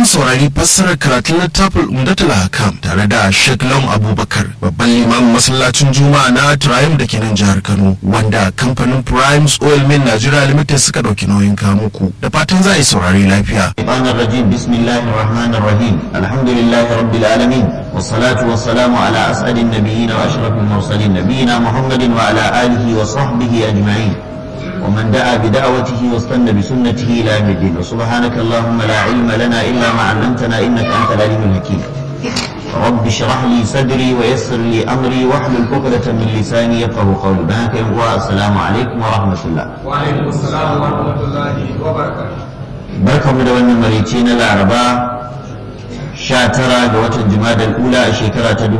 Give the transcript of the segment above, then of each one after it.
mu saurari fassarar karatun littafin Umdatul Hakam tare da Sheikh Lawan Abubakar babban limamin masallacin Juma'a na Triumph da ke nan jihar Kano wanda kamfanin Primes Oil Mill Nigeria Limited suka dauki nauyin kamuku da fatan za a yi saurari lafiya. الشيطان الرجيم بسم الله الرحمن الرحيم الحمد لله رب العالمين والصلاة والسلام على أسعد النبيين وأشرف المرسلين نبينا محمد وعلى آله وصحبه أجمعين ومن دعا بدعوته واستنى بسنته إلى يوم الدين وسبحانك اللهم لا علم لنا إلا ما علمتنا إنك أنت العليم الحكيم رب اشرح لي صدري ويسر لي أمري واحلل عقدة من لساني يفقه قولي بهاك السلام عليكم ورحمة الله وعليكم السلام ورحمة الله وبركاته barkamu da wannan marici na laraba 19 ga watan jumadal ula a shekara ta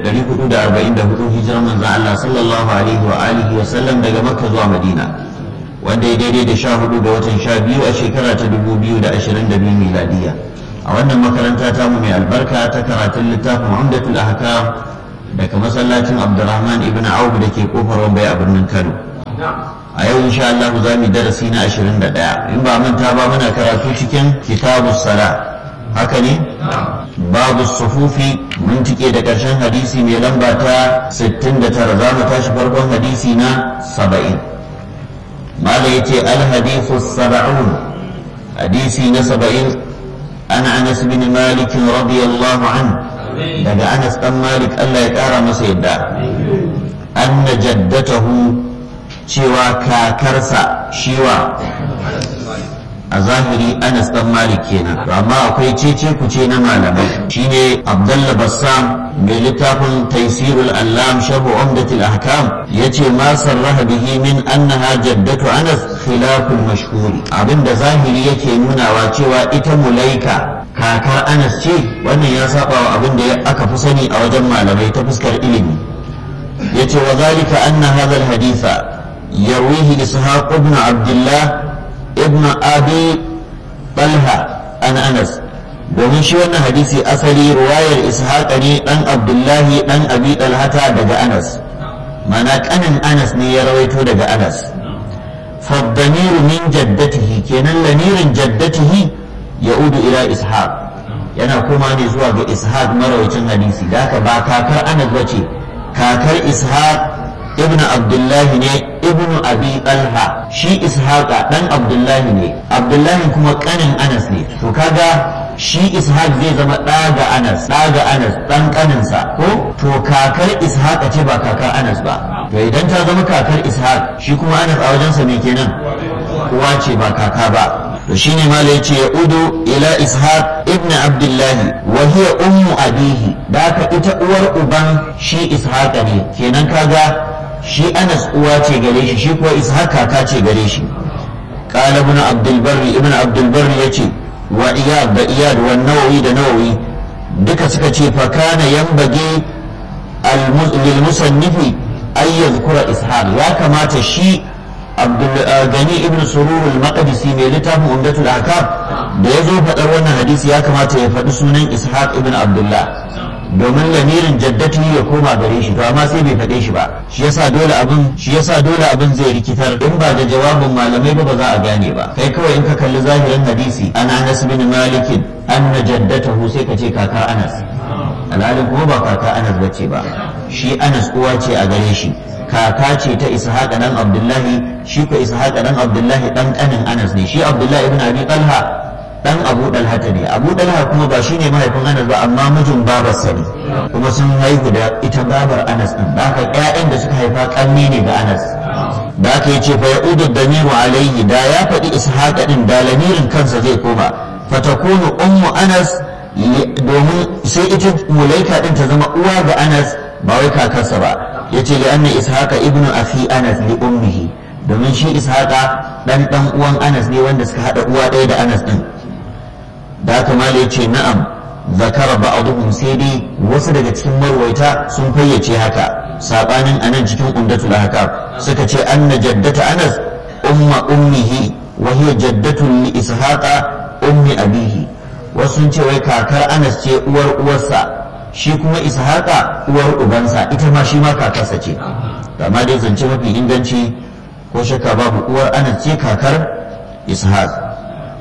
1444 hijirar manzon Allah sallallahu alaihi wa alihi wa sallam daga makka zuwa madina wanda ya daidai da 14 ga watan 12 a shekara ta 2022 miladiya a wannan makaranta ta mu mai albarka ta karatun littafin umdatul ahkam daga masallacin abdurrahman ibn auf da ke kofar wambai a birnin kano a yau insha Allah za mu darasi na 21 in ba manta ba muna karatu cikin kitabus sala haka ne babu sufufi mun tike da ƙarshen hadisi mai lamba ta 69 za mu tashi farkon hadisi na 70 mala yace al hadithu 70 hadisi na 70 ana Anas bin Malik radiyallahu anhu daga Anas dan Malik Allah ya kara masa yadda anna jaddatahu cewa kakarsa shiwa a zahiri anas dan malik kenan amma akwai cece kuce na malamai shine abdullah bassam mai littafin taisirul allam sharhu umdatul ahkam yace ma sarraha bihi min annaha jaddatu anas khilaful mashhuri abinda zahiri yake nunawa cewa ita mulaika kakar anas ce wannan ya saba wa abin da aka fi sani a wajen malamai ta fuskar ilimi yace wa zalika anna hadha alhaditha يرويه إسحاق بن عبد الله ابن أبي طلحة عن أنس domin shi wannan hadisi asali ruwayar ishaq ne dan abdullahi dan abi talhata daga anas mana kanin anas ne ya rawaito daga anas faddamiru min jaddatihi kenan lamirin jaddatihi ya'udu ila ishaq yana kuma ne zuwa ga ishaq marawacin hadisi da haka ba kakar anas bace kakar ishaq ibn abdullahi ne ibn abi talha shi ishaqa dan abdullahi ne abdullahi kuma kanin anas ne to kaga shi ishaq zai zama ɗa ga anas ɗa ga anas ɗan kaninsa ko to kakar ishaqa ce ba kakar anas ba to idan ta zama kakar ishaq shi kuma anas a wajensa me kenan uwa ce ba kaka ba to shine ma yace ya udu ila ishaq ibn abdullahi wa hiya ummu abihi da ka ita uwar uban shi ishaqa ne kenan kaga shi anas uwa ce gare shi shi kuwa ishaq kaka ce gare shi qala ibn abdul barri ibn abdul barri yace wa iyad da iyad wa nawawi da nawawi duka suka ce fa kana yanbaghi lil musannifi ay yadhkura ishaq ya kamata shi abdul gani ibn surur al-maqdisi mai littafin umdatul ahkam da ya zo faɗar wannan hadisi ya kamata ya faɗi sunan ishaq ibn abdullah domin lamirin jaddati ya koma gare shi to amma sai bai faɗe shi ba shi yasa dole abin shi yasa dole abin zai rikitar in ba da jawabin malamai ba ba za a gane ba kai kawai in ka kalli zahirin hadisi an Anas bin Malik anna jaddatahu sai ka ce kaka Anas alhalin kuma ba kaka Anas bace ba shi Anas uwa ce a gare shi kaka ce ta Ishaq dan Abdullahi shi ko Ishaq dan Abdullahi dan kanin Anas ne shi Abdullahi ibn Abi Talha dan abu dalhata ne abu dalha kuma ba shine mahaifin anas ba amma mijin babarsa ne kuma sun haihu da ita babar anas din da haka ƴaƴan da suka haifa kanni ne ga anas da aka yi ce fa ya'udu damiru alayhi da ya faɗi ishaqa din da lamirin kansa zai koma fatakunu ummu anas domin sai ita mulaika din ta zama uwa ga anas ba wai kakarsa ba yace li anna ishaqa ibnu akhi anas li ummihi domin shi ishaqa dan dan uwan anas ne wanda suka hada uwa ɗaya da anas din da haka mala ya ce na'am zakara ba'aduhum sai dai wasu daga cikin marwaita sun fayyace haka sabanin anan cikin umdatul ahkam suka ce anna jaddata anas umma ummihi wa hiya jaddatu li ishaqa ummi abihi wasu sun ce wai kakar anas ce uwar uwarsa shi kuma ishaqa uwar ubansa ita ma shi ma kakarsa ce amma dai zance mafi inganci ko shakka babu uwar anas ce kakar ishaq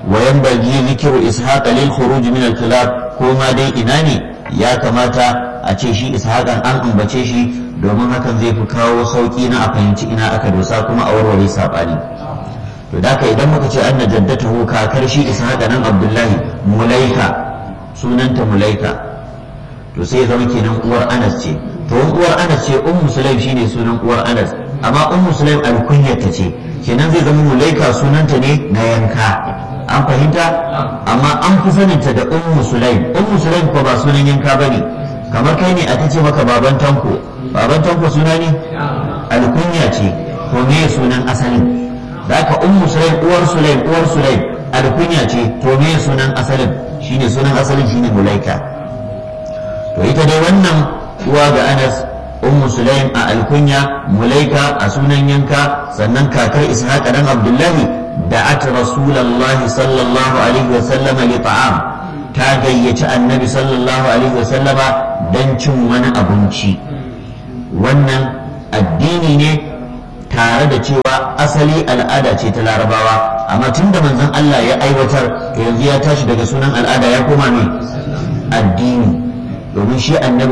wa yanbaghi zikru ishaq lil khuruj min al khilaf ko ma dai ina ne ya kamata a ce shi ishaqan an ambace shi domin hakan zai fi kawo sauki na a fahimci ina aka dosa kuma a warware sabani to da ka idan muka ce anna jaddatahu kakar shi ishaqa nan abdullahi mulaika sunanta mulaika to sai zama kenan uwar anas ce to uwar anas ce ummu sulaim shine sunan uwar anas amma ummu sulaim alkunyarta ce kenan zai zama mulaika sunanta ne na yanka an fahimta amma an fi saninta da ummu sulaim ummu sulaim ko ba sunan yanka bane kamar kai ne aka ce maka baban tanko baban tanko suna ne alkunya ce ko me sunan asalin da aka ummu sulaim uwar sulaim uwar sulaim alkunya ce to me sunan asalin shine sunan asalin shine mulaika to ita dai wannan uwa ga anas ummu sulaim a alkunya mulaika a sunan yanka sannan kakar ishaq dan abdullahi da'at rasulullahi sallallahu alaihi wa sallama li ta'am ta gayyaci annabi sallallahu alaihi wa sallama dan cin wani abinci wannan addini ne tare da cewa asali al'ada ce ta larabawa amma tun da manzon Allah ya aiwatar to yanzu ya tashi daga sunan al'ada ya koma ne addini domin shi annabi